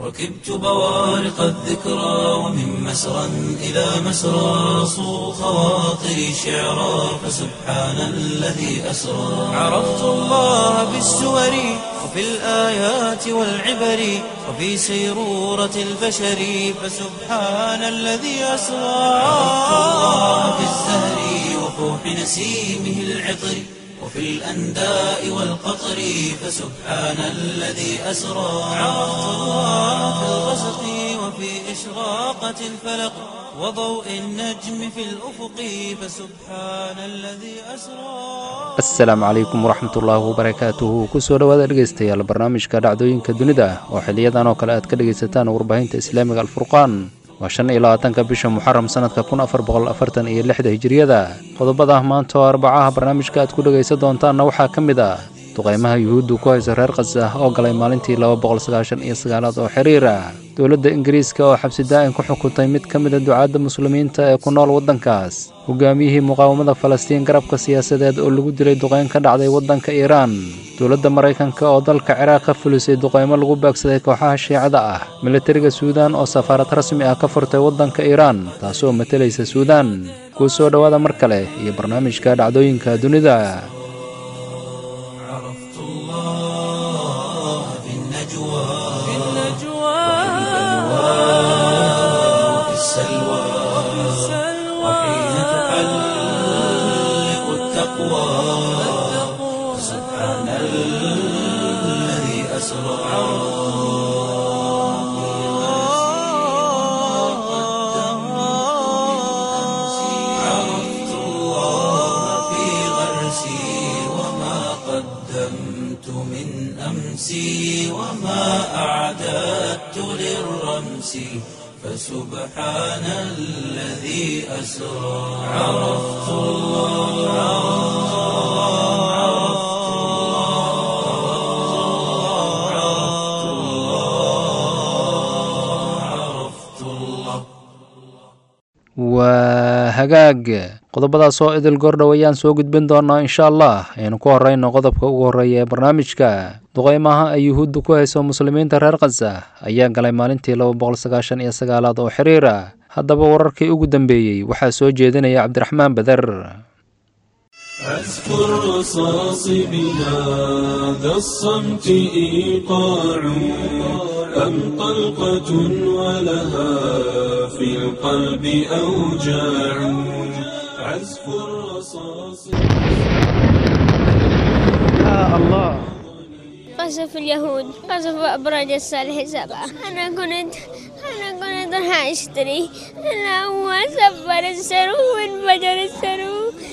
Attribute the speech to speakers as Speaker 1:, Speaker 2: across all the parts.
Speaker 1: ركبت بوارق الذكرى ومن مسرى إلى مسرى صو خواطري شعرا فسبحان الذي أسرى عرفت الله بالسور وفي الآيات والعبر وفي سيرورة البشر فسبحان الذي أسرى عرفت الله بالزهر وفوح نسيمه العطر وفي الأنداء والقطر فسبحان الذي أسرى عرفت الله في الغسق وفي إشراقة الفلق وضوء النجم في الأفق فسبحان الذي أسرى
Speaker 2: asalaamu calaykum waraxmatullaahi wabarakaatuhu kusoo dhowaada dhegaystayaal barnaamijka dhacdooyinka dunida oo xiliyadan oo kale aad ka dhegaysataan warbaahinta islaamiga alfurqaan waa shan iyo labaatanka bisha muxaram sanadka kun afar boqol afartan iyo lixda hijiriyada qodobada maanta oo arbacaha barnaamijka aad ku dhegaysan doontaanna waxaa ka mid ah duqaymaha yuhuuddu ku hayso reer khasa oo galay maalintii laba boqol sagaashan iyo sagaalaad oo xiriira dowladda ingiriiska oo xabsi daa'in ku xukuntay mid ka mida ducaadda muslimiinta ee ku nool waddankaas hogaamiyihii muqaawamada falastiin garabka siyaasadeed oo lagu dilay duqayn ka dhacday waddanka iiraan dowladda maraykanka oo dalka ciraaq ka fulisay duqaymo lagu baagsaday kooxaha shiicada ah militariga suudaan oo safaarad rasmi ah ka furtay waddanka iiraan taasoo matalaysa suudaan kuu soo dhowaada mar kale iyo barnaamijka dhacdooyinka dunida
Speaker 1: عرفت الله في النجوى في وفي السلوى وحين تحلق التقوى سبحان الذي أسرى عرفت الله في غرسي وما قدمت من أمسي وما أعددت للرمس فسبحان الذي أسرى عرفت الله عرفت الله عرفت الله عرفت الله
Speaker 2: waa hagaag qodobadaas oo idil goordhow ayaan soo gudbin doonaa insha allah aynu ku horeyno qodobka ugu horreeya ee barnaamijka duqaymaha ay yuhuudda ku hayso muslimiinta reer khasa ayaa galay maalintii laba boqol sagaashan iyo sagaalaad oo xiriira haddaba wararkii ugu dambeeyey waxaa soo jeedinaya cabdiraxmaan beder
Speaker 3: أذكر رصاص بهذا الصمت إيقاع أم طلقة ولها في القلب أوجاع عزف الرصاص
Speaker 4: قصف اليهود قصف أبراج الصالح سبعة أنا كنت أنا كنت راح أشتري أنا هو سفر السرو وانفجر السرو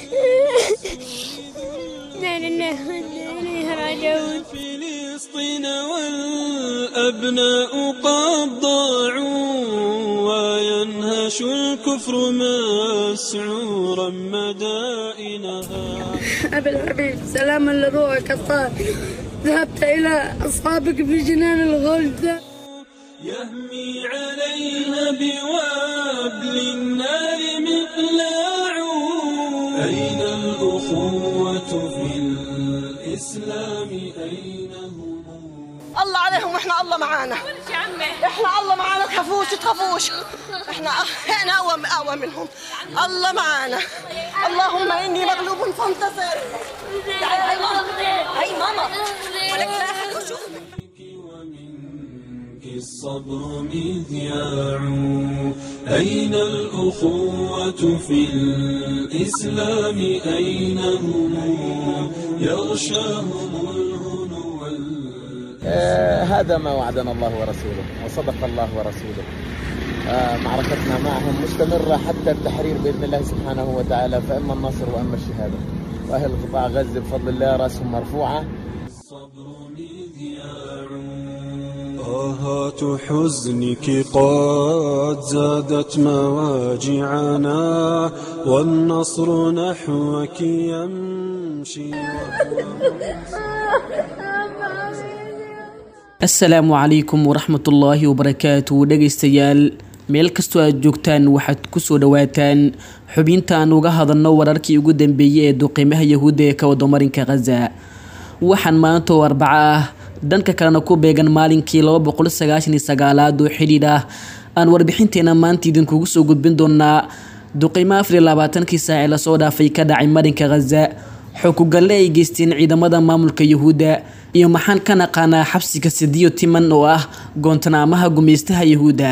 Speaker 4: لا لله وإنا إليه راجعون
Speaker 3: فلسطين والأبناء قد ضاعوا وينهش الكفر مسعورا مدائنها
Speaker 5: أبي الحبيب سلاما لروحك الطاهر ذهبت إلى أصحابك في جنان الغلد
Speaker 3: يهمي عليها بوابل النار مقلاع أين الأخوة في الإسلام أين هم
Speaker 6: الله عليهم واحنا الله معانا احنا الله معانا تخافوش تخافوش احنا احنا اقوى اقوى منهم الله معانا اللهم اني مغلوب فانتصر تعالي هاي ماما هاي ماما ولك لا أحد يشوفك.
Speaker 3: ومنك الصبر مذياع أين الأخوة في الإسلام أين هم يغشاهم الهنو وال-
Speaker 7: آه، هذا ما وعدنا الله ورسوله وصدق الله ورسوله آه، معركتنا معهم مستمرة حتى التحرير بإذن الله سبحانه وتعالى فإما النصر وإما الشهادة وأهل قطاع غزة بفضل الله رأسهم مرفوعة
Speaker 3: الصبر مذياع طاهات حزنك قد زادت مواجعنا والنصر نحوك يمشي
Speaker 8: asalaamu calaykum waraxmatullaahi wabarakaatu dhegaystayaal meel kastoo aad joogtaan waxaad kusoo dhawaataan xubintaan uga hadalno wararkii ugu dambeeyey ee duqiimaha yahuudda ee ka wada marinka khaza waxaan maanta oo arbaco ah dhanka kalena ku beegan maalinkii laba boqol sagaashan iyo sagaalaad oo xidhiidh ah aan warbixinteena maanta idinkugu soo gudbin doonaa duqeymo afar iyo labaatankii saaci lasoo dhaafay ka dhacay marinka khaza xukugalle ay geysteen ciidamada maamulka yuhuudda iyo maxaan ka naqaanaa xabsiga sidiyo timan oo ah goontanaamaha gumeystaha yuhuudda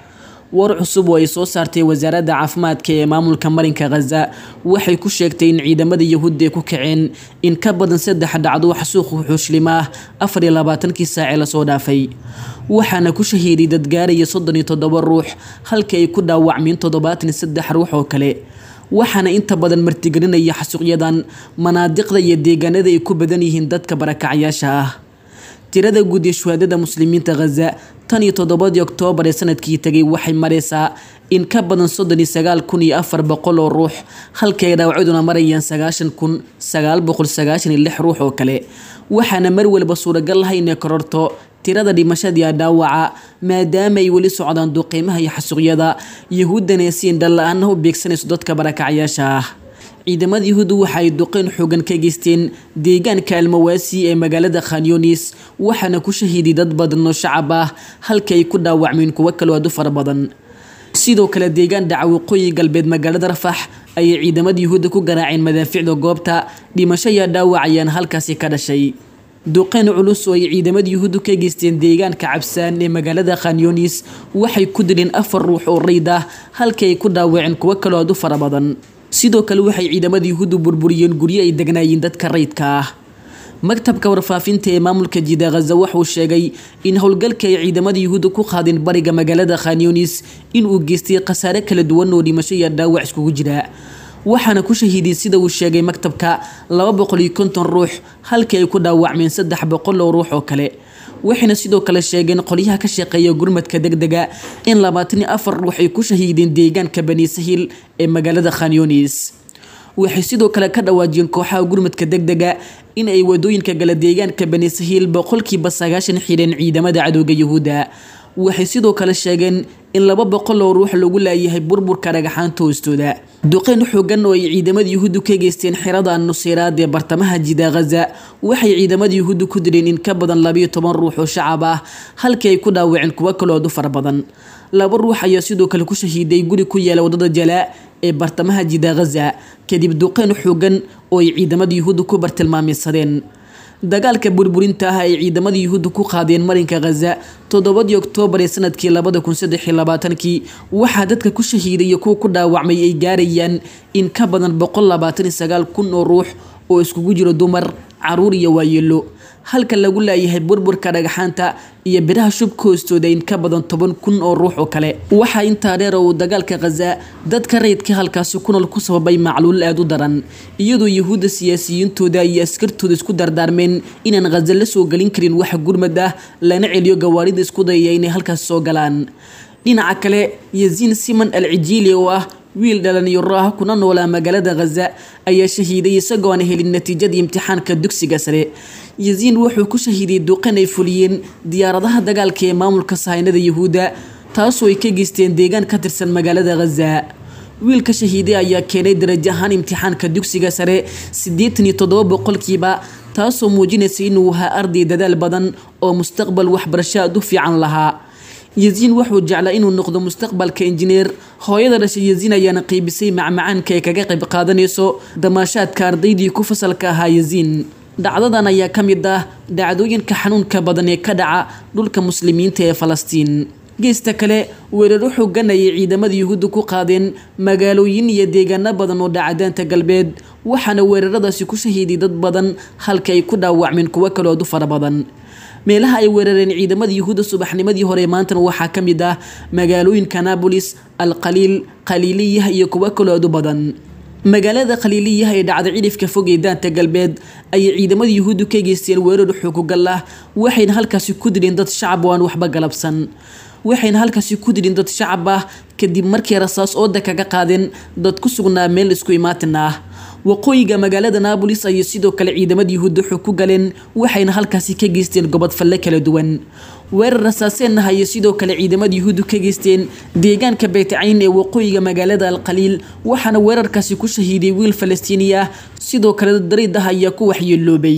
Speaker 8: war cusub oo ay soo saartay wasaaradda caafimaadka ee maamulka marinka khaza waxay ku sheegtay in ciidamada yuhuudda ay ku kaceen in ka badan saddex dhacdo xasuuq xuushlim ah afar iyo labaatankii saaci lasoo dhaafay waxaana ku shahiiday dad gaaraya soddon iyo toddoba ruux halka ay ku dhaawacmeen toddobaatan iyo saddex ruux oo kale waxaana inta badan martigelinaya xasuuqyadan manaadiqda iyo deegaanada ay ku badan yihiin dadka barakacayaasha ah tirada guud ee shuhaadada muslimiinta khaza tan iyo toddobadii oktoobar ee sanadkii tegay waxay mareysaa in ka badan soddon iyo sagaal kun iyo afar boqol oo ruux halka ay dhaawacyaduna marayaan sagaashan kun sagaal boqol sagaashan iyo lix ruux oo kale waxaana mar walba suuragal ah inay kororto tirada dhimashadii dhaawaca maadaama ay weli socdaan duqeymaha iyo xasuuqyada yahuuddana si indhala-aana u beegsanayso dadka barakacyaasha ah ciidamada yuhuuddu waxa ay duqeyn xoogan ka geysteen deegaanka almawaasi ee magaalada khanyunis waxaana ku shahiiday dad badan oo shacab ah halka ay ku dhaawacmeen kuwo kaloo aad u fara badan sidoo kale deegaan dhaca waqooyi galbeed magaalada rafax ayay ciidamada yuhuudda ku garaaceen madaaficda goobta dhimasho iyo dhaawac ayaana halkaasi ka dhashay duqeyn culus oo ay ciidamada yuhuuddu ka geysteen deegaanka cabsaan ee magaalada khanyunis waxay ku dileen afar ruux oo rayd ah halka ay ku dhaawaceen kuwo kaloo aad u fara badan sidoo kale waxay ciidamada yuhuuddu burburiyeen guryo ay degnaayeen dadka rayidka ah maktabka warfaafinta ee maamulka jida khaza wuxuu sheegay in howlgalka ay ciidamada yuhuudda ku qaadeen bariga magaalada khanyunis inuu geystay khasaare kala duwan oo dhimasho iyo dhaawac iskugu jira waxaana ku shahiiday sida uu sheegay maktabka laba boqol iyo konton ruux halkii ay ku dhaawacmeen saddex boqol oo ruux oo kale waxayna sidoo kale sheegeen qolyaha ka shaqeeya gurmadka degdega in labaatan iyo afar ruux ay ku shahiideen deegaanka bani sahil ee magaalada khanyunis waxay sidoo kale ka dhawaajiyeen kooxaha gurmadka degdega in ay wadooyinka gala deegaanka bani sahil boqolkiiba sagaashan xidheen ciidamada cadowga yuhuudda waxay sidoo kale sheegeen in laba boqol oo ruux lagu laayahay burburka dhagaxaanta hoostooda duqeyn xoogan oo ay ciidamada yuhuuddu ka geysteen xirada nuseyraad ee bartamaha jida khaza waxay ciidamada yuhuuddu ku dileen in ka badan labayo toban ruux oo shacab ah halkii ay ku dhaawaceen kuwo kaloo aad u fara badan laba ruux ayaa sidoo kale ku shahiiday guri ku yaala wadada jalaa ee bartamaha jida khaza kadib duqeyn xoogan oo ay ciidamada yuhuuddu ku bartilmaameysadeen dagaalka burburinta ah ay ciidamada yuhuudda ku qaadeen marinka khaza toddobadii oktoobar ee sanadkii labada kun saddex iyo labaatankii waxaa dadka ku shahiiday iyo kuwa ku dhaawacmay ay gaarayaan in ka badan boqol labaatan iyo sagaal kun oo ruux oo iskugu jiro dumar caruur iyo waayeelo halka lagu laayahay burburka dhagaxaanta iyo biraha shubka hoostooda in ka badan toban kun oo ruux oo kale waxaa intaa dheer oo uu dagaalka khaza dadka rayidka halkaasi ku nool ku sababay macluul aada u daran iyadoo yuhuudda siyaasiyiintooda iyo askartooda isku dardaarmeen inaan khaza la soo gelin karin wax gurmad ah lana celiyo gawaarida isku dayaya inay halkaas soo galaan dhinaca kale yaziin siman al cijiili oo ah wiil dhalinyaro ah kuna noolaa magaalada khaza ayaa shahiiday isagoo aan helin natiijadii imtixaanka dugsiga sare yaziin wuxuu ku shahiiday duqan ay fuliyeen diyaaradaha dagaalka ee maamulka sahaynada yuhuudda taasoo ay ka geysteen deegaan ka tirsan magaalada khaza wiilka shahiiday ayaa keenay darajo ahaan imtixaanka dugsiga sare siddeetan iyo toddoba boqolkiiba taasoo muujinaysa inuu ahaa arday dadaal badan oo mustaqbal waxbarasho aad u fiican lahaa yaziin wuxuu jeclaa inuu noqdo mustaqbalka injineer hooyada dhashay yaziin ayaana qeybisay macmacaanka ay kaga qayb qaadanayso damaashaadka ardaydii ku fasalka ahaa yaziin dhacdadan ayaa ka mid ah dhacdooyinka xanuunka badan ee ka dhaca dhulka muslimiinta ee falastiin geesta kale weeraro xoogan ayay ciidamada yuhuudda ku qaadeen magaalooyin iyo deegaano badan oo dhacadaanta galbeed waxaana weeraradaasi ku shahiiday dad badan halka ay ku dhaawacmeen kuwo kalood u fara badan meelaha ay weerareen ciidamada yuhuudda subaxnimadii hore maantana waxaa ka mid ah magaalooyinka nabolis alqaliil qaliiliyah iyo kuwo kalood u badan magaalada khaliiliyah ee dhacda cidhifka fog ee daanta galbeed ayay ciidamada yuhuuddu ka geysteen weerar xukugal ah waxayna halkaasi ku dileen dad shacab oo aan waxba galabsan waxayna halkaasi ku dileen dad shacab ah kadib markii rasaas ooda kaga qaadeen dad ku sugnaa meel isku imaatin ah waqooyiga magaalada naabolis ayay sidoo kale ciidamada yuhuudda xog ku galeen waxayna halkaasi ka geysteen gobod falle kala duwan weerar rasaaseenna ayay sidoo kale ciidamada yuhuuddu ka geysteen deegaanka beytcayn ee waqooyiga magaalada alqaliil waxaana weerarkaasi ku shahiiday wiil falastiini ah sidoo kale dad dariid ah ayaa ku waxyeeloobay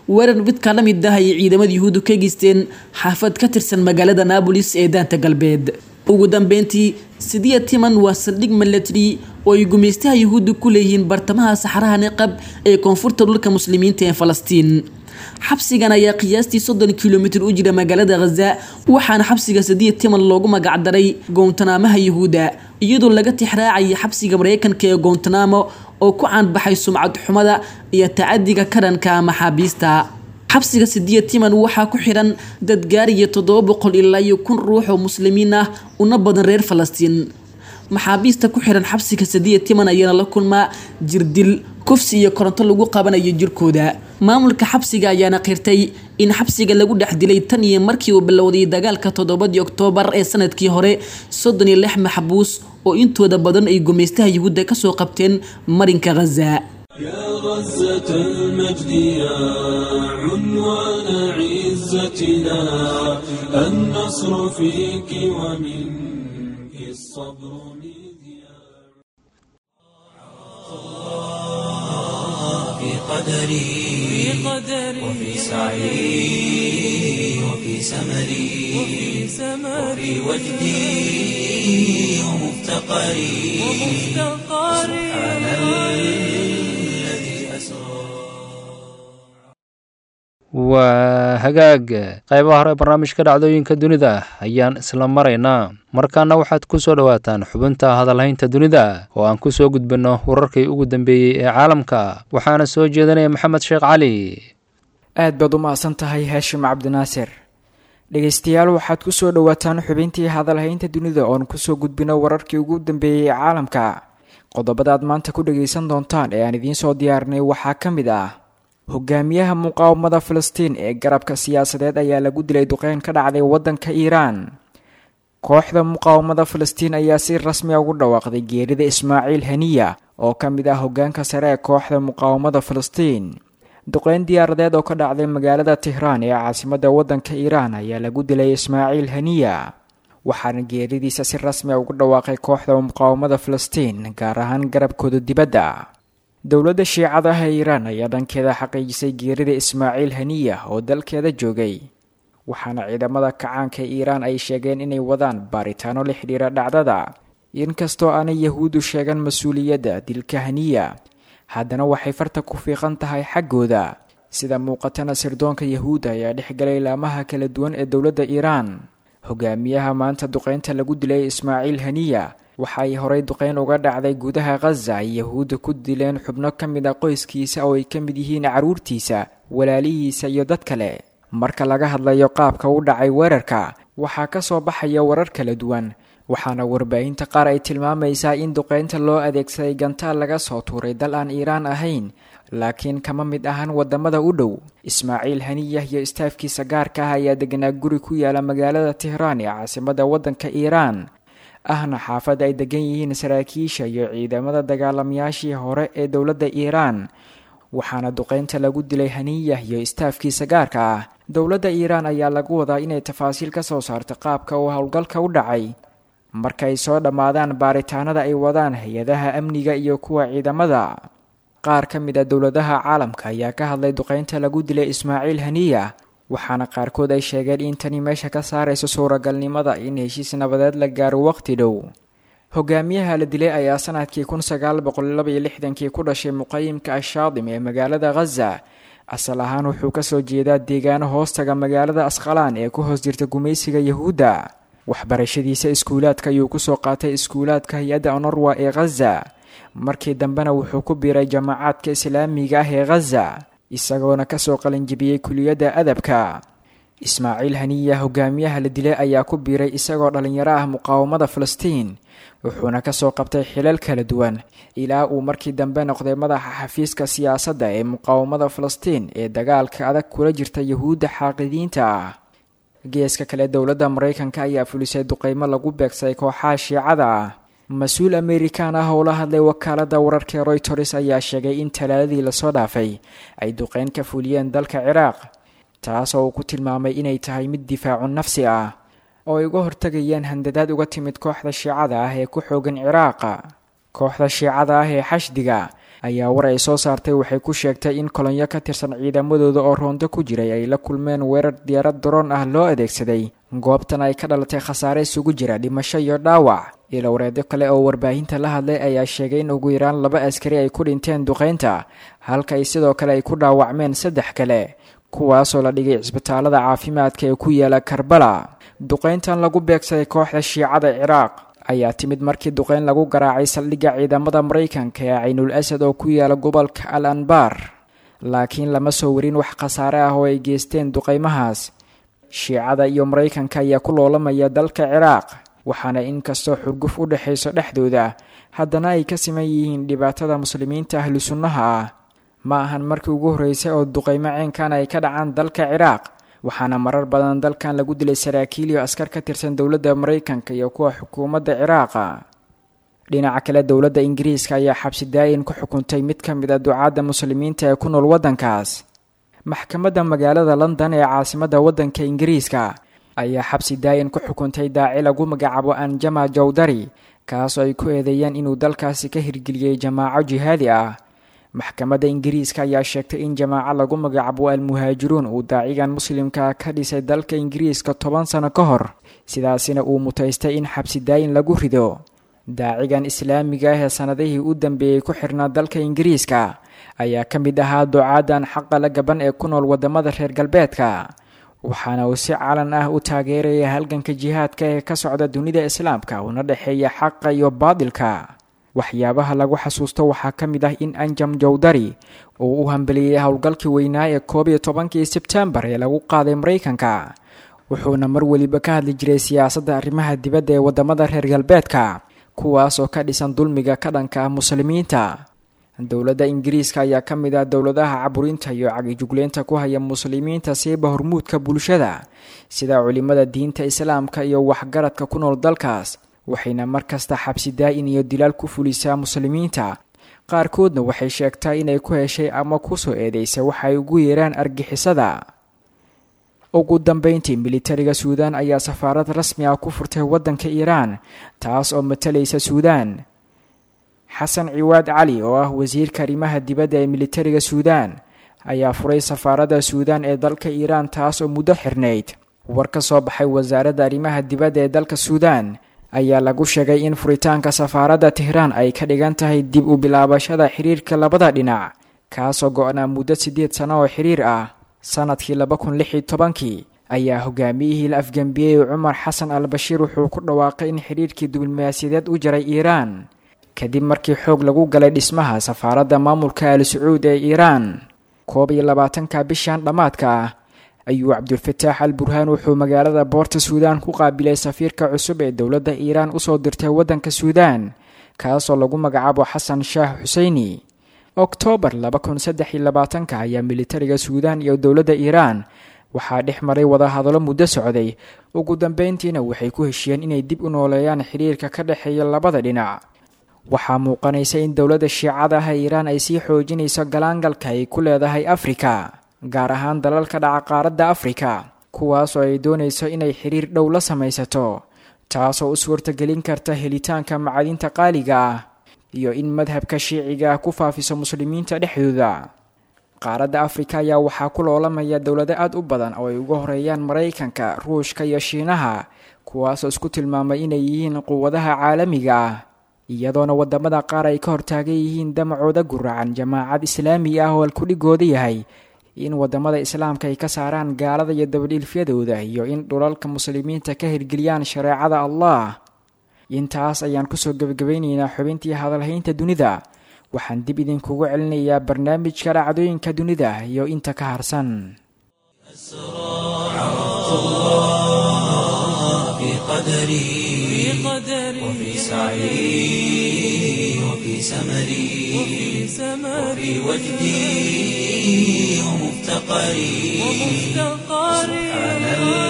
Speaker 8: weerar midkaa la mid ah ayay ciidamada yuhuuddu ka geysteen xaafad ka tirsan magaalada naabolis ee daanta galbeed ugu dambeyntii sidiya timan waa saldhig milatary oo ay gumaystaha yuhuudda ku leeyihiin bartamaha saxaraha niqab ee koonfurta dhulka muslimiinta ee falastiin xabsigan ayaa qiyaastii soddon kilomitir u jira magaalada khaza waxaana xabsiga sadiya timan loogu magacdaray goontanaamaha yuhuudda iyadoo laga tixraacaya xabsiga mareykanka ee goontanamo oo ku caanbaxay sumcad xumada iyo tacadiga karanka maxaabiista xabsiga sidiya timan waxaa ku xiran dad gaariya toddoba boqol ilaa iyo kun ruux oo muslimiin ah una badan reer falastiin maxaabiista ku xiran xabsiga sadiya timan ayaana la kulmaa jirdil kufsi iyo koronto lagu qabanayo jirkooda maamulka xabsiga ayaana qirtay in xabsiga lagu dhex dilay tan iyo markii uu bilowday dagaalka toddobadii oktoobar ee sanadkii hore soddon iyo lix maxbuus oo intooda badan ay gumaystaha yuhuudda kasoo qabteen marinka khaza
Speaker 3: يا غزة المجد يا عنوان عزتنا النصر فيك ومنك الصبر مذياع
Speaker 1: في قدري وفي سعي وفي سمري وفي وجدي ومفتقري سبحان الذي أسرى
Speaker 2: waa hagaag qaybaha hore barnaamijka dhacdooyinka dunida ayaan isla maraynaa markaana waxaad ku soo dhowaataan xubinta hadalhaynta dunida oo aan ku soo gudbinno wararkii ugu dambeeyey ee caalamka waxaana soo jeedinaya maxamed sheekh cali
Speaker 9: aad baad u mahadsan tahay haashim cabdinaasir dhegaystayaal waxaad ku soo dhowaataan xubintii hadalhaynta dunida oon kusoo gudbino wararkii ugu dambeeyey ee caalamka qodobada aad maanta ku dhagaysan doontaan ee aan idiin soo diyaarinay waxaa ka mid ah hogaamiyaha muqaawamada filistiin ee garabka siyaasadeed ayaa lagu dilay duqeyn ka dhacday waddanka iiraan kooxda muqaawamada filistiin ayaa si rasmi a ugu dhawaaqday geerida ismaaciil haniya oo ka mid ah hogaanka sare ee kooxda muqaawamada filistiin duqeyn diyaaradeed oo ka dhacday magaalada tihraan ee caasimadda waddanka iiraan ayaa lagu dilay ismaaciil haniya waxaana geeridiisa si rasmi a ugu dhawaaqay kooxda muqaawamada filistiin gaar ahaan garabkooda dibadda dowladda shiicada ah ee iiraan ayaa dhankeeda xaqiijisay geerida ismaaciil haniya oo dalkeeda joogay waxaana ciidamada kacaanka ee iiraan ay sheegeen inay wadaan baaritaano la xidhiira dhacdada inkastoo aanay yahuuddu sheegan mas-uuliyadda dilka haniya haddana waxay farta ku fiiqan tahay xaggooda sida muuqatana sirdoonka yahuudda ayaa dhexgalay laamaha kala duwan ee dowladda iiraan hogaamiyaha maanta duqeynta lagu dilay ismaaciil haniya waxa ay horay duqeyn uga dhacday gudaha khaza ay yahuudda ku dileen xubno ka mid a qoyskiisa oo ay ka mid yihiin carruurtiisa walaalihiisa iyo dad kale marka laga hadlayo qaabka u dhacay weerarka waxaa ka soo baxaya warar kala duwan waxaana warbaahinta qaar ay tilmaamaysaa in duqeynta loo adeegsaday gantaal laga soo tuuray dal aan iiraan ahayn laakiin kama mid ahan wadamada u dhow ismaaciil haniyah iyo istaafkiisa gaarka ah ayaa deganaa guri ku yaala magaalada tihraan ee caasimada waddanka iiraan ahna xaafad ay degan yihiin saraakiisha iyo ciidamada dagaalamayaashii hore ee dowladda iiraan waxaana duqeynta lagu dilay haniyah iyo istaafkiisa gaarka ah dowladda iiraan ayaa lagu wadaa inay tafaasiil ka soo saarto qaabka uu howlgalka u dhacay markay soo dhammaadaan baaritaanada ay wadaan hay-adaha amniga iyo kuwa ciidamada qaar ka mid a dowladaha caalamka ayaa ka hadlay duqeynta lagu dilay ismaaciil haniya waxaana qaarkood ay sheegeen in tani meesha ka saarayso suuragalnimada in heshiis nabadeed la gaaro waqti dhow hogaamiyaha la dilay ayaa sanadkii kun sagaal boqol laba iyo lixdankii ku dhashay muqayimka ashaadim ee magaalada khaza asal ahaan wuxuu kasoo jeedaa deegaano hoostaga magaalada asqalaan ee ku hoos jirta gumaysiga yahuudda waxbarashadiisa iskuulaadka ayuu kusoo qaatay iskuulaadka hay-adda onorwa ee khaza markii dambena wuxuu ku biiray jamaacadka islaamiga ah ee khaza isagoona kasoo qalinjibiyey kuliyadda adabka ismaaciil haniya hogaamiyaha la dilay ayaa ku biiray isagoo dhallinyaro ah muqaawamada filistiin wuxuuna kasoo qabtay xilal kala duwan ilaa uu markii dambe noqday madaxa xafiiska siyaasadda ee muqaawamada filistiin ee dagaalka adag kula jirta yahuudda xaaqidiinta ah geeska kale dowladda maraykanka ayaa fulisay duqeymo lagu beegsaday kooxaha shiicada ah mas-uul amerikan ah oo la hadlay wakaalada wararka royters ayaa sheegay in talaadadii lasoo dhaafay ay duqeyn ka fuliyeen dalka ciraaq taasoo uu ku tilmaamay inay tahay mid difaacu nafsi ah oo ay uga hortagayeen handadaad uga timid kooxda shiicada ah ee ku xoogan ciraaqa kooxda shiicada ah ee xashdiga ayaa war ay soo saartay waxay ku sheegtay in kolonyo ka tirsan ciidamadooda oo roondo ku jiray ay la kulmeen weerar diyaarad daroon ah loo adeegsaday goobtan ay ka dhalatay khasaare isugu jira dhimasho iyo dhaawac ilowareedyo kale oo warbaahinta la hadlay ayaa sheegay in ugu yaraan laba askari ay ku dhinteen duqaynta halka ay sidoo kale ay ku dhaawacmeen saddex kale kuwaasoo la dhigay cisbitaalada caafimaadka ee ku yaala karbala duqayntan lagu beegsaday kooxda shiicada ciraaq ayaa timid markii duqayn lagu garaacay saldhigga ciidamada maraykanka ee caynul asad oo ku yaala gobolka al anbar laakiin lama soo warin wax khasaare ah oo ay geysteen duqaymahaas shiicada iyo maraykanka ayaa ku loolamaya dalka ciraaq waxaana inkastoo xurguf u dhexayso dhexdooda haddana ay ka siman yihiin dhibaatada muslimiinta ahlu sunnaha ah ma ahan markii ugu horreysay oo duqaymo ceenkan ay ka dhacaan dalka ciraaq waxaana marar badan dalkan lagu dilay saraakiil iyo askar ka tirsan dowladda maraykanka iyo kuwa xukuumadda ciraaqa dhinaca kale dowladda ingiriiska ayaa xabsi daayin ku xukuntay mid ka mid a ducaadda muslimiinta ee ku nool waddankaas maxkamadda magaalada london ee caasimadda waddanka ingiriiska ayaa xabsi daayin ku xukuntay daaci lagu magacaabo anjama jawdari kaasoo ay ku eedeeyeen inuu dalkaasi ka hirgeliyey jamaaco jihaadi ah maxkamadda ingiriiska ayaa sheegtay in jamaaco lagu magacaabo almuhaajiruun uu daacigan muslimka ka dhisay dalka ingiriiska toban sano ka hor sidaasina uu mutaystay in xabsi daayin lagu rido daacigan islaamiga ah ee sannadihii u dambeeyey ku xirnaa dalka ingiriiska ayaa ka mid ahaa ducaadan xaqa la gaban ee ku nool waddamada reer galbeedka waxaana uu si calan ah u taageeraya halganka jihaadka ee ka socda dunida islaamka una dhexeeya xaqa iyo baadilka waxyaabaha lagu xasuusto waxaa ka mid ah in anjam jawdari uu u hambeliyey howlgalkii weynaa ee koob iyo tobankii sebtembar ee lagu qaaday maraykanka wuxuuna mar weliba ka hadli jiray siyaasadda arrimaha dibadda ee waddamada reer galbeedka kuwaas oo ka dhisan dulmiga ka dhanka ah muslimiinta dowladda ingiriiska ayaa ka mid ah dowladaha caburinta iyo cagijugleynta ku haya muslimiinta siiba hormuudka bulshada sida culimada diinta islaamka iyo waxgaradka ku nool dalkaas waxayna mar kasta xabsi daa-in iyo dilaal ku fulisaa muslimiinta qaarkoodna waxay sheegtaa inay ku heshay ama kusoo eedeysay waxa ay ugu yeeraan argixisada ugu dambeyntii militariga suudaan ayaa safaarad rasmi ah ku furtay waddanka iiraan taas oo matalaysa suudaan xasan ciwaad cali oo ah wasiirka arrimaha dibadda ee militariga suudaan ayaa furay safaaradda suudaan ee dalka iiraan taas oo muddo xirnayd war ka soo baxay wasaaradda arrimaha dibadda ee dalka suudaan ayaa lagu sheegay in furitaanka safaaradda tehraan ay ka dhigan tahay dib u bilaabashada xiriirka labada dhinac kaasoo go-naa muddo siddeed sano oo xiriir ah sanadkii laba kun lix iyo tobankii ayaa hogaamiyihii la afgembiyey cumar xasan al bashiir wuxuu ku dhawaaqay in xidhiirkii diblomaasiyadeed u jaray iiraan kadib markii xoog lagu galay dhismaha safaaradda maamulka al sacuud ee iiraan koob iyo labaatanka bishan dhammaadka ah ayuu cabdulfataax al burhaan wuxuu magaalada boorta suudaan ku qaabilay safiirka cusub ee dowladda iiraan usoo dirtay waddanka suudaan kaasoo lagu magacaabo xasan shaah xuseyni oktoobar laba kun saddex iyo labaatanka ayaa militariga suudaan iyo dowladda iiraan waxaa dhex maray wadahadallo muddo socday ugu dambeyntiina waxay ku heshiyeen inay dib u nooleeyaan xiriirka ka dhexeeya labada dhinac waxaa muuqanaysa in dowladda shiicada ah ee iiraan ay sii xoojinayso galaangalka ay ku leedahay afrika gaar ahaan dalalka dhaca qaaradda afrika kuwaasoo ay doonayso inay xiriir dhow la samaysato taasoo u suurtagelin karta helitaanka macadinta qaaliga ah iyo in madhabka shiiciga ah ku faafiso muslimiinta dhexdooda qaaradda afrika ayaa waxaa ku loolamaya dowlado aad u badan oo ay uga horeeyaan maraykanka ruushka iyo shiinaha kuwaasoo isku tilmaamay inay yihiin quwadaha caalamiga ah iyadoona wadamada qaar ay ka hortaagan yihiin damacooda guracan jamaacad islaami ah oo alkudhigooda yahay in wadamada islaamka ay ka saaraan gaalada iyo dabadhiilfyadooda iyo in dhulalka muslimiinta ka hirgeliyaan shareecada allah intaas ayaan kusoo gebagabaynaynaa xubintii hadalhaynta dunida waxaan dib idinkugu celinayaa barnaamijka dhacdooyinka dunida iyo inta ka harsan
Speaker 1: وفي سعي وفي سمري وفي وجدي ومفتقري سبحان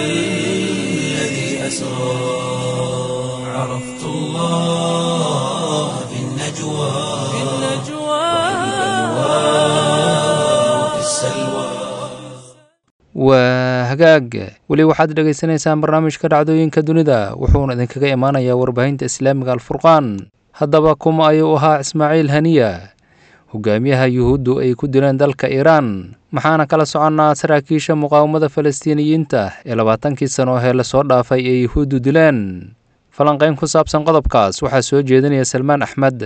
Speaker 1: الذي أسرى عرفت الله في النجوى وفي السلوى
Speaker 2: waa hagaag weli waxaad dhegaysanaysaan barnaamijka dhacdooyinka dunida wuxuuna idinkaga imaanayaa warbaahinta islaamiga alfurqaan haddaba kuma ayuu ahaa ismaaciil haniya hogaamiyaha yuhuuddu ay ku dileen dalka iiraan maxaana kala soconnaa saraakiisha muqaawamada falastiiniyiinta ee labaatankii sano hee lasoo dhaafay ee yuhuuddu dileen falanqayn ku saabsan qodobkaas waxaa soo jeedinaya salmaan axmed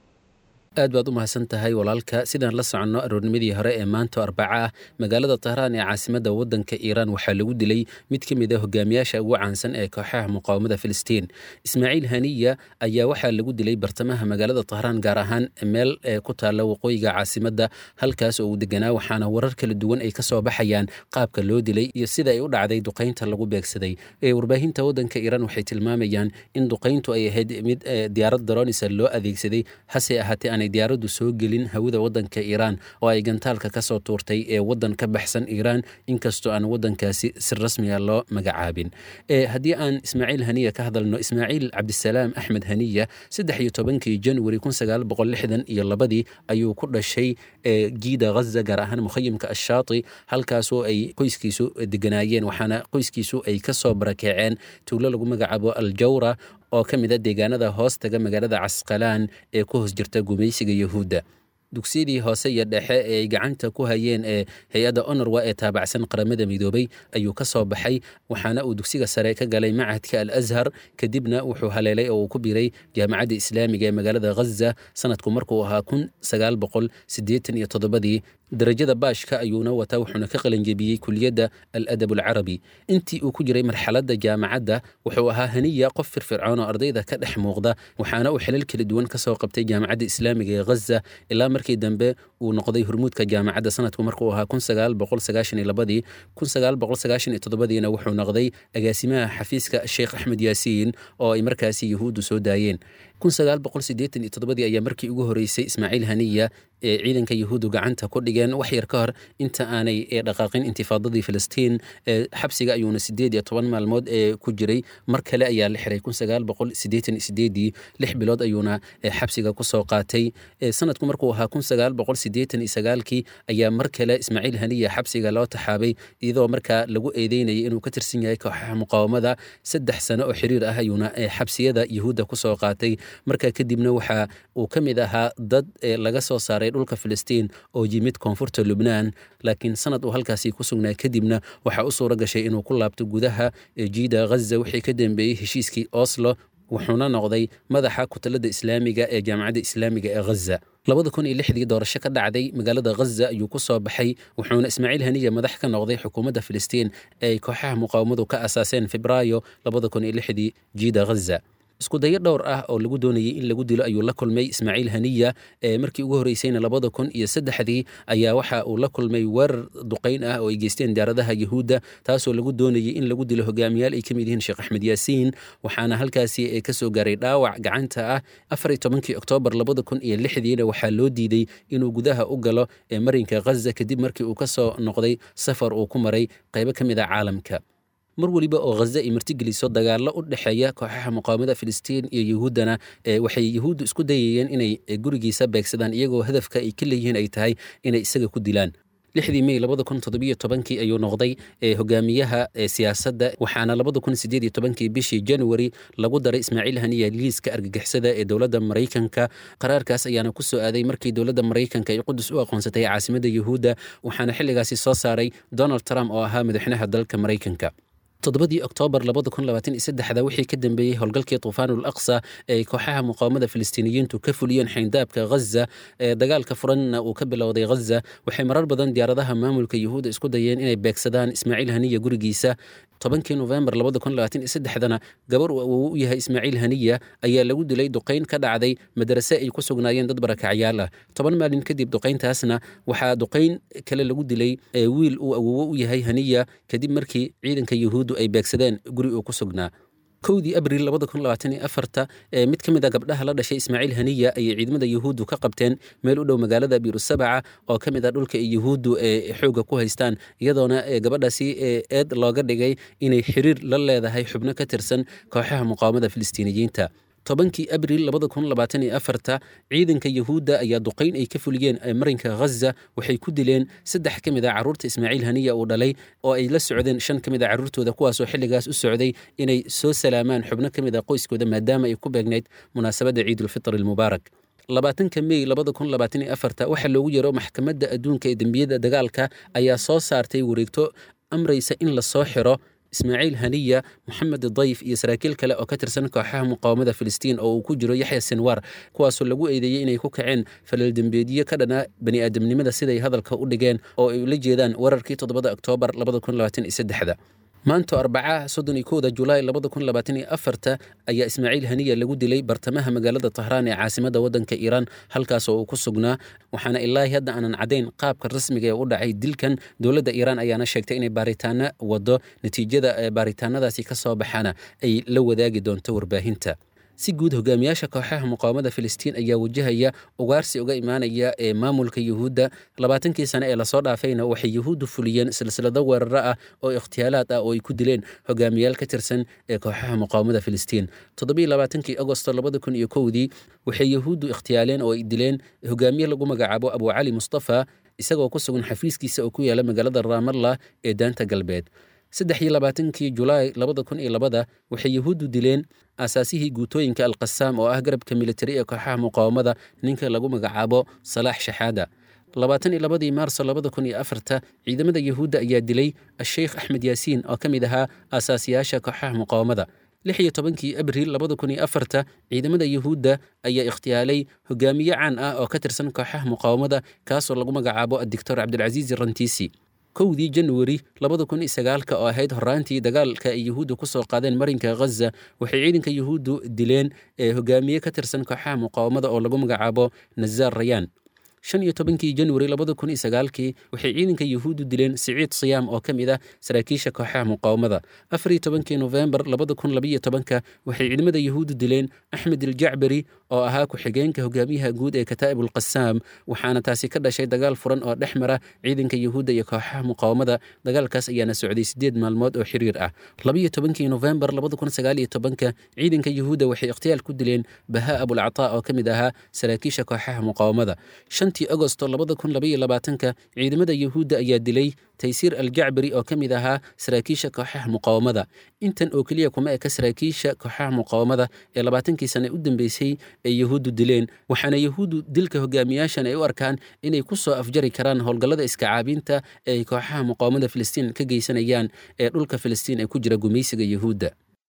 Speaker 10: aad baad u mahadsan tahay walaalka sidaan la soconno aroornimadii hore ee maanta arbaca ah magaalada tahraan ee caasimadda waddanka iiraan waxaa lagu dilay mid ka mid a hogaamiyaasha ugu caansan ee kooxaha muqaawamada filistiin ismaaciil haniya ayaa waxaa lagu dilay bartamaha magaalada tahraan gaar ahaan meel ku taalla waqooyiga caasimadda halkaas oo uu deganaa waxaana warar kala duwan ay ka soo baxayaan qaabka loo dilay iyo sida ay u dhacday duqaynta lagu beegsaday warbaahinta waddanka iiraan waxay tilmaamayaan in duqayntu ay ahayd mid diyaarad daroonisa loo adeegsaday hase ahaatee diyaaraddu soo gelin hawada waddanka iiraan oo ay gantaalka ka soo tuurtay ee waddan ka baxsan iiraan inkastoo aan waddankaasi si rasmiga loo magacaabin haddii aan ismaaciil haniya ka hadalno ismaaciil cabdisalaam axmed haniya saddex iyo tobankii januari kun sagaal boqol lixdan iyo labadii ayuu ku dhashay jiida ghaza gaar ahaan mukhayimka ashaati halkaasoo ay qoyskiisu deganaayeen waxaana qoyskiisu ay ka soo barakeeceen tuulo lagu magacaabo aljawra oo ka mid a deegaanada hoostaga magaalada casqalaan ee ku hoos jirta gumaysiga yuhuudda dugsiyadii hoose iyo dhexe ee ay gacanta ku hayeen ee hay-adda onorwa ee taabacsan qaramada midoobay ayuu ka soo baxay waxaana uu dugsiga sare ka galay macadka al ashar kadibna wuxuu haleelay oo uu ku biray jaamacadda islaamiga ee magaalada ghaza sanadku markuu ahaa kun sagaal boqol siddeetan iyo toddobadii darajada baashka ayuuna wataa wuxuuna ka qalanjebiyey kuliyadda al adab alcarabi intii uu ku jiray marxaladda jaamacadda wuxuu ahaa haniya qof firfircoon oo ardayda ka dhex muuqda waxaana uu xilal kala duwan ka soo qabtay jaamacadda islaamiga ee ghaza ilaa markii dambe uu noqday hormuudka jaamacadda sanadku markuu ahaa kun sagaal boqol sagaashan iyo labadii kun sagaal boqol sagaashan iyo toddobadiina wuxuu noqday agaasimaha xafiiska sheekh axmed yaasiin oo ay markaasi yuhuuddu soo daayeen kun sagaal boqol siddeetan iyo toddobadii ayaa markii ugu horreysay ismaaciil haniya ee ciidanka yuhuuddu gacanta ku dhigeen wax yar ka hor inta aanay dhaqaaqin intifaadadii filistiin xabsiga ayuuna siddeed iyo toban maalmood ee ku jiray mar kale ayaa la xiray kun sagaal boqol siddeetan iyo sideedii lix bilood ayuuna xabsiga ku soo qaatay sanadku markuu ahaa kun sagaal boqol siddeetan iyo sagaalkii ayaa mar kale ismaaciil haniya xabsiga loo taxaabay iyadoo markaa lagu eedeynayay inuu ka tirsan yahay kooxaha muqaawamada saddex sano oo xiriir ah ayuuna xabsiyada yuhuudda ku soo qaatay markaa kadibna waxa uu ka mid ahaa dad laga soo saaray dhulka filistiin oo yimid koonfurta lubnaan laakiin sanad uu halkaasi ku sugnaa kadibna waxaa u suura gashay inuu ku laabto gudaha jiida ghaza wixii ka dambeeyey heshiiskii oslo wuxuuna noqday madaxa kutalada islaamiga ee jaamacadda islaamiga ee ghaza labada kun iyo lixdii doorasho ka dhacday magaalada ghaza ayuu ku soo baxay wuxuuna ismaaciil haniya madax ka noqday xukuumadda filistiin ee ay kooxaha muqaawamadu ka asaaseen febraayo labada kun iyo lixdii jiida ghaza isku dayo dhowr ah oo lagu doonayay in lagu dilo ayuu la kulmay ismaaciil haniya ee markii ugu horreysayna labada kun iyo saddexdii ayaa waxa uu la kulmay weerar duqayn ah oo ay geysteen diyaaradaha yuhuudda taasoo lagu doonayay in lagu dilo hogaamiyaal ay ka mid yihiin sheekh axmed yaasiin waxaana halkaasi ka soo gaaray dhaawac gacanta ah afar iyo tobankii oktoobar labada kun iyo lixdiina waxaa loo diiday inuu gudaha u galo ee marinka ghaza kadib markii uu ka soo noqday safar uu ku maray qaybo ka mid a caalamka mar weliba oo ghaza ay martigeliso dagaallo u dhexeeya kooxaha muqaawamada filistiin iyo yuhuuddana waxay yuhuuddu isku dayayeen inay gurigiisa beegsadaan iyagoo hadafka ay ka leeyihiin ay tahay inay isaga ku dilaan lixdii mey labada kun toddobiyo tobankii ayuu noqday hogaamiyaha siyaasadda waxaana labada kun sideed iyo tobankii bishii january lagu daray ismaaciil haniya liiska argagixisada ee dowladda maraykanka qaraarkaas ayaana ku soo aaday markii dowladda maraykanka ay qudus u aqoonsatay caasimadda yuhuudda waxaana xilligaasi soo saaray donald trump oo ahaa madaxweynaha dalka maraykanka toddobadii oktoobar labada kun labaatan iyo saddexda wixii ka dambeeyey howlgalkii tuufaanul aqsa ee kooxaha muqaawamada filistiiniyiintu ka fuliyeen xayndaabka ghaza ee dagaalka furanna uu ka bilowday ghaza waxay marar badan diyaaradaha maamulka yuhuudda isku dayeen inay beegsadaan ismaaciil haniya gurigiisa tobankii nofembar labada kun labaatan iyo saddexdana gabar uu awowo u yahay ismaaciil haniya ayaa lagu dilay duqayn ka dhacday madarase ay ku sugnaayeen dad barakacyaal ah toban maalin kadib duqayntaasna waxaa duqayn kale lagu dilay wiil uu awowo u yahay haniya kadib markii ciidanka yuhuuddu ay beegsadeen guri uu ku sugnaa kowdii abril labada kun labaatan iyo afarta ee mid ka mid a gabdhaha la dhashay ismaaciil haniya ayay ciidamada yuhuuddu ka qabteen meel u dhow magaalada biirusabaca oo ka mid ah dhulka ay yuhuuddu ee xoogga ku haystaan iyadoona gabadhaasi eed looga dhigay inay xiriir la leedahay xubno ka tirsan kooxaha muqaawamada filistiiniyiinta tobankii abril labada kun labaatan iyo afarta ciidanka yuhuudda ayaa duqayn ay ka fuliyeen marinka ghaza waxay ku dileen saddex ka mid a carruurta ismaaciil haniya uu dhalay oo ay la socdeen shan ka mid a carruurtooda kuwaasoo xilligaas u socday inay soo salaamaan xubno ka mid a qoyskooda maadaama ay ku beegnayd munaasabadda ciidulfitr almubaarak labaatanka mey labada kun labaatan iyo afarta waxaa loogu yeero maxkamadda adduunka ee dembiyada dagaalka ayaa soo saartay wareegto amraysa in la soo xiro ismaaciil haniya moxamed dayf iyo saraakiil kale oo ka tirsan kooxaha muqaawamada filistiin oo uu ku jiro yaxya sinwar kuwaasoo lagu eedeeyey inay ku kaceen falal dembeedyo ka dhana bani aadamnimada siday hadalka u dhigeen oo ay ula jeedaan wararkii toddobada oktoobar labada kun labaatan iyo saddexda maanto arbacaha soddon iyo kowda julaay labada kun labaatan iyo afarta ayaa ismaaciil haniya lagu dilay bartamaha magaalada tahraan ee caasimadda waddanka iiraan halkaas oo uu ku sugnaa waxaana ilaahi hadda aanan caddayn qaabka rasmiga ee u dhacay dilkan dowladda iiraan ayaana sheegtay inay baaritaano wado natiijada ee baaritaanadaasi ka soo baxana ay la wadaagi doonto warbaahinta si guud hogaamiyaasha kooxaha muqaawamada filistiin ayaa wajahaya ugaarsi uga imaanaya ee maamulka yuhuudda labaatankii sane ee lasoo dhaafayna waxay yuhuuddu fuliyeen silsilado weeraro ah oo ikhtiyaalaad ah oo ay ku dileen hogaamiyaal ka tirsan ee kooxaha muqaawamada filistiin toddobiyo labaatankii agosto labada kun iyo kowdii waxay yuhuuddu ikhtiyaaleen oo ay dileen hogaamiye lagu magacaabo abu cali mustafa isagoo ku sugan xafiiskiisa oo ku yaala magaalada raamallah ee daanta galbeed saddex iyo labaatankii julaay labada kun iyo labada waxay yuhuuddu dileen aasaasihii guutooyinka alqasaam oo ah garabka militari ee kooxaha muqaawamada ninka lagu magacaabo salaax shaxaada labaatan iyo labadii maarso labada kun iyo afarta ciidamada yuhuudda ayaa dilay asheykh axmed yaasiin oo ka mid ahaa aasaasiyaasha kooxaha muqaawamada lix iyo tobankii abriil labada kun iyo afarta ciidamada yuhuudda ayaa ikhtiyaalay hogaamiye caan ah oo ka tirsan kooxaha muqaawamada kaasoo lagu magacaabo adictor cabdilcasiis rantiisi kowdii januari labada kun iyo sagaalka oo ahayd horaantii dagaalka ay yuhuuddu ku soo qaadeen marinka ghaza waxay ciidanka yuhuuddu dileen ee hogaamiye ka tirsan kooxaha muqaawamada oo lagu magacaabo nazaar rayaan shan iyo tobankii januari labada kun iyo sagaalkii waxay ciidanka yuhuuddu dileen siciid siyaam oo ka mid ah saraakiisha kooxaha muqaawamada afar iyo tobankii nofembar labada kun labiyo tobanka waxay ciidamada yuhuuddu dileen axmed iljacbari oo ahaa ku-xigeenka hogaamiyaha guud ee kataa'ib ulqasaam waxaana taasi ka dhashay dagaal furan oo dhex mara ciidanka yuhuudda iyo kooxaha muqaawamada dagaalkaas ayaana socday sideed maalmood oo xiriir ah labiyo tobankii nofembar labada kun sagaal iyo tobanka ciidanka yuhuudda waxay ikhtiyaal ku dileen bahaa abulcataa oo ka mid ahaa saraakiisha kooxaha muqaawamada shantii agosto labada kun labaiyo labaatanka ciidamada yuhuudda ayaa dilay taysiir aljacbari oo ka mid ahaa saraakiisha kooxaha muqaawamada intan oo keliya kuma eka saraakiisha kooxaha muqaawamada ee labaatankii sane u dambeysay ay yuhuuddu dileen waxaana yuhuuddu dilka hogaamiyaashan ay u arkaan inay ku soo afjari karaan howlgallada iskacaabinta ee ay kooxaha muqaawamada filistiin ka geysanayaan ee dhulka filistiin ee ku jira gumaysiga yuhuudda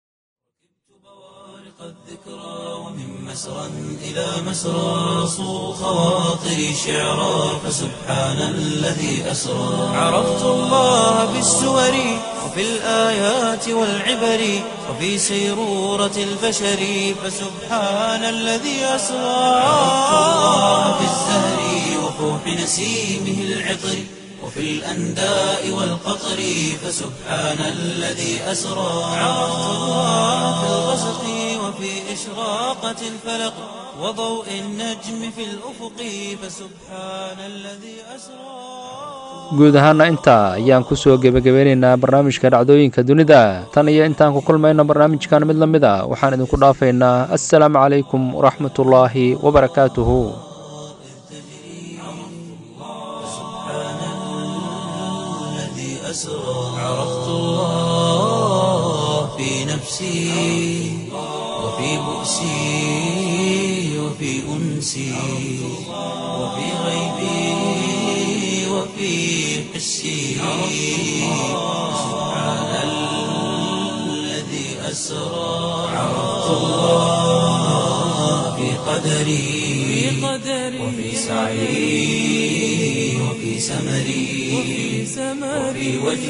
Speaker 1: مسرا إلى مسرى صو خواطري شعرا فسبحان الذي أسرى عرفت الله بالسور وفي الآيات والعبر وفي سيرورة البشر فسبحان الذي أسرى عرفت الله بالزهر وفوح نسيمه العطر وفي الأنداء والقطر فسبحان الذي أسرى عرفت الله في الغسق وفي إشراقة الفلق وضوء النجم في الأفق فسبحان الذي أسرى
Speaker 2: guud ahaana intaa ayaan ku soo gebagabeynaynaa barnaamijka dhacdooyinka dunida tan iyo intaan ku kulmayno barnaamijkan mid la mid a waxaan idinku dhaafaynaa assalaamu calaykum waraxmatullaahi wabarakaatuhu
Speaker 1: عرفت الله في نفسي وفي بؤسي وفي أنسي وفي غيبي وفي حسي سبحان الذي أسرى عرفت الله في قدري وفي سعي وفي سمري وفي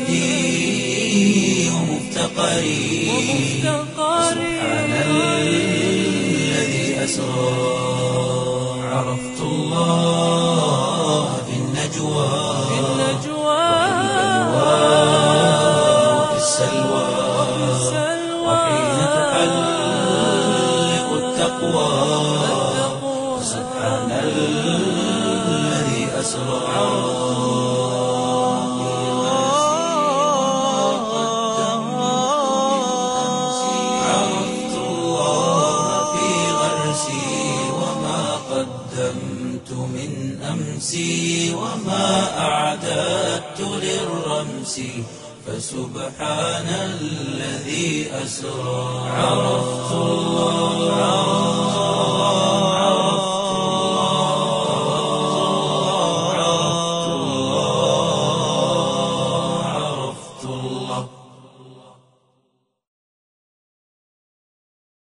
Speaker 1: وجدي ومفتقري سبحان الذي أسرى عرفت الله في النجوى وفي السلوى وحين تحلق التقوى سبحان الذي أسرى عرفت الله في غرسي وما قدمت من أمسي وما أعددت للرمس فسبحان الذي أسرى عرفت الله